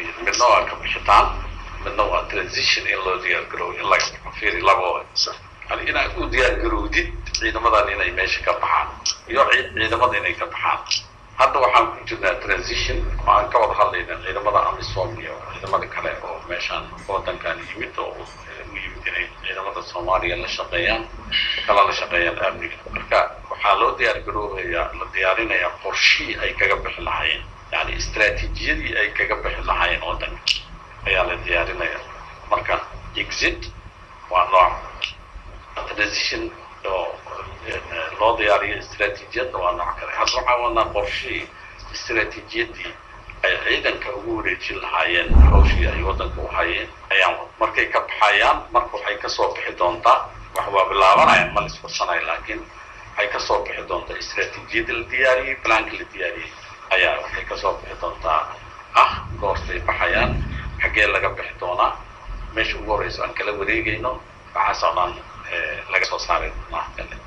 diyaariyeen midna waa ka bixitaan midna waa transition in loo diyaargarow in laga baxo fiiri labo yani inaad u diyaargarowdid ciidamadan inay meesha ka baxaan iyo ciidamada inay ka baxaan hadda waxaan ku jirnaa transition waxaan ka wada hadlaynaa ciidamada amisom iyo ciidamada kale oo meeshaan wadankan yimid oo u yimid inay ciidamada soomaaliya la shaqeeyaan kala la shaqeeyaan amniga marka waxaa loo diyaargaroobayaa la diyaarinayaa qorshihii ay kaga bixi lahaayeen yani istraatiijiyadii ay kaga bixi lahaayeen wadanka ayaa la diyaarinaya marka exit waa nooc transition oo loo diyaariyo istraatiijiyadda waa nooc kale hadda waxaa wadnaa qorshihii istraatiijiyadii ay ciidanka ugu wareejin lahaayeen hawshii ay wadanka u hayeen ayaan markay ka baxayaan marka waxay kasoo bixi doontaa wax waa bilaabanayaan ma laisfarsanayo laakiin waxay kasoo bixi doontaa istraatiijiyadda la diyaariyey balaanka la diyaariyey ayaa waxay kasoo bixi doontaa ah goortay baxayaan xaggee laga bixi doonaa meesha ugu horeyso aan kala wareegayno waxaasoo dhan laga soo saari doonaa